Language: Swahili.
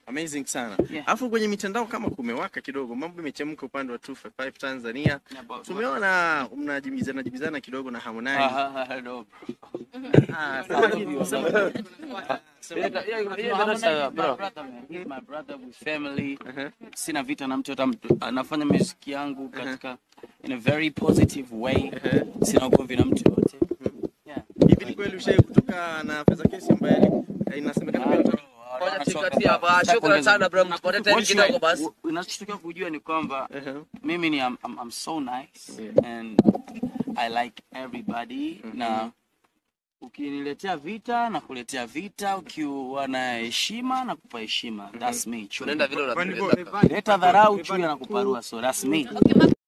Amazing sana. Yeah. Alafu kwenye mitandao kama kumewaka kidogo, mambo imechemka upande wa 255 Tanzania. Yeah, but- Tumeona mnajibizana jibizana kidogo na Harmonize. Ah, ah, no, bro. Ah, sema kitu, sema kitu. Yeah, yeah, yeah, that's, uh, my brother, man. He's my brother with family. Uh-huh. Sina vita na mtu hata mtu. Anafanya muziki yangu katika in a very positive way. Sina ugomvi na mtu yote. Yeah. Hivi ni kweli ushawahi kutoka na Feza Kesi ambaye eh, inasemekana Ah, kweli bro, Ngoja wanachoka, tukatie hapa. bro. Shukrani sana bro, mtupate time What you- kidogo basi. Unachotaka kujua ni kwamba Uh-huh. mimi ni I'm, I'm, I'm so nice Yeah. and I like everybody na ukiniletea vita na kuletea vita, ukiwa na heshima na kupa heshima. That's me. Tunaenda vile Kwani unatueleza. Leta dharau chui na kuparua, so that's me. Okay,